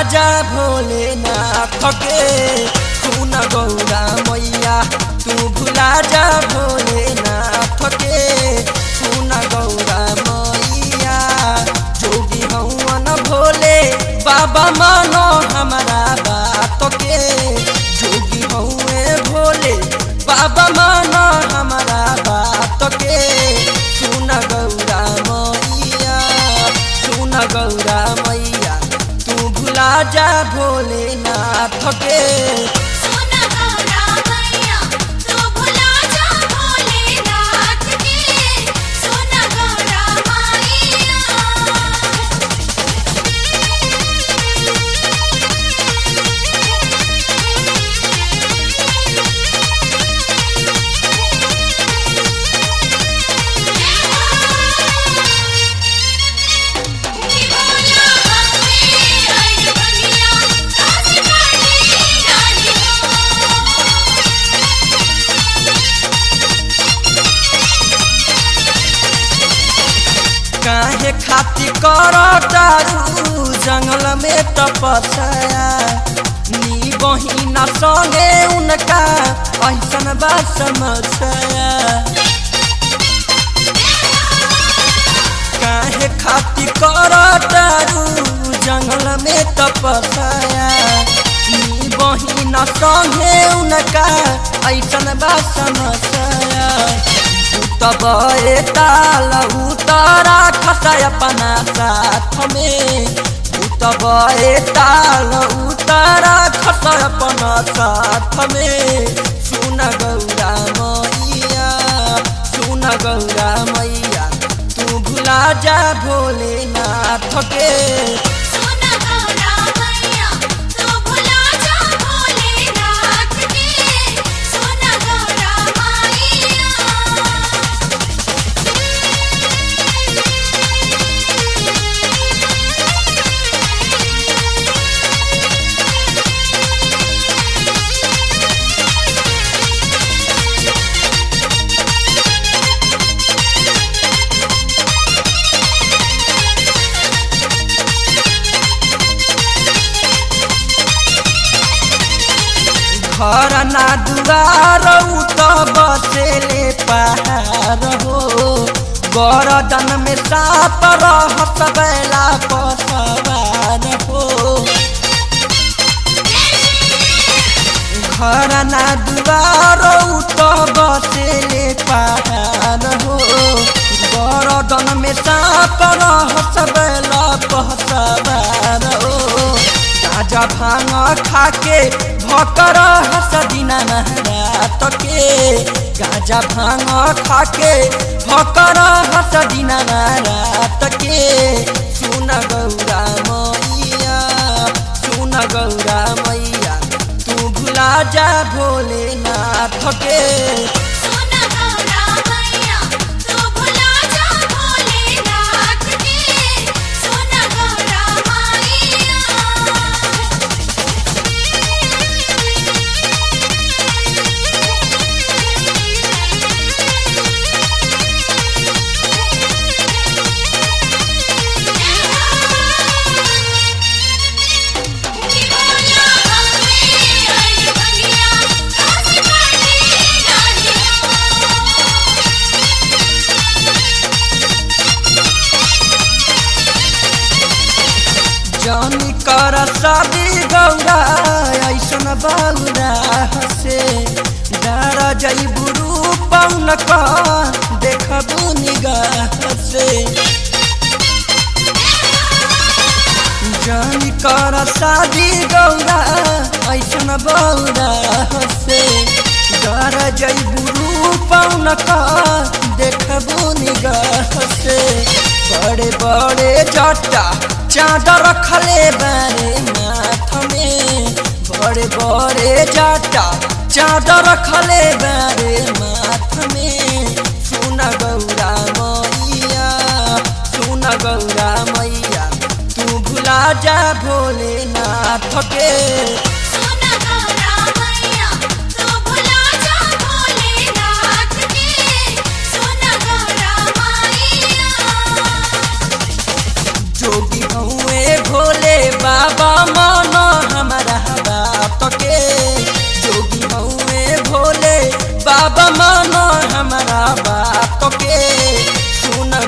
जा भोलेनाथ के तू न गौरा मैया तू भुला जा भोलेनाथ के तू न गौरा मैया जोगी हवन भोले बाबा मानो हमारा बात के जोगी हौए भोले बाबा मानो हमारा बात के सुन गौरा मैया सुन गौरा मैया तू भुला जा भोलेनाथ के सोना गौरा मैया तू भुला जा भोलेनाथ के सोना गौरा मैया बोला हमें आई बनिया काशी पानी जानी काहे खाती कर तारू जंगल में तपस्या नी बहिना संगे उनका ऐसन बा समस्या काहे खाती कर तारू जंगल में तपस्या नी बहिना संगे उनका ऐसन बा समस्या तब ताल उतारा खसा अपना साथ में तब ताल उतारा खसा अपना साथ में सुन गौरा मैया सुन गौरा मैया तू भुला जा भोलेनाथ के सोना गौरा मैया तू भुला जा भोलेनाथ के सोना गौरा मैया घर ना दुआर उ त बसेले पहाड़ हो गरदन में साप रहत बेला पसवार हो घर ना दुआर उ त बसेले पहाड़ हो गरदन में साप रहत बेला पसवार हो गाजा भांग खाके भकर हस दिना महरात के गाजा भांग खाके भकर हस दिना महरात के सुन गौरा मैया सुन गौरा मैया तू भुला जा भोलेनाथ के सोना गौरा मैया तू भुला जा भोलेनाथ के सोना गौरा मैया बोला हमें आई बनिया काशी पानी जानी जानी कर शादी गौरा ऐसन बौरा हसे डर जैबू रूपन का देखबू निगाह से जानी कर शादी गौरा ऐसन बौरा हसे डर जैबू रूपन का देखबू निगाह से बड़े बड़े जटा चादर रखले बारे माथ में बड़े बड़े जाटा चादर रखले बारे माथ में सुन गौरा मैया सुन गौरा मैया तू भुला जा भोलेनाथ के सोना गौरा मैया तू भुला जा भोलेनाथ के सोना गौरा मैया जोगी हउए भोले बाबा मन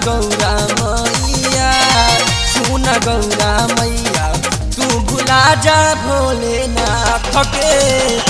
गौरा मैया सुन गौरा मैया तू भुला जा भोलेनाथ के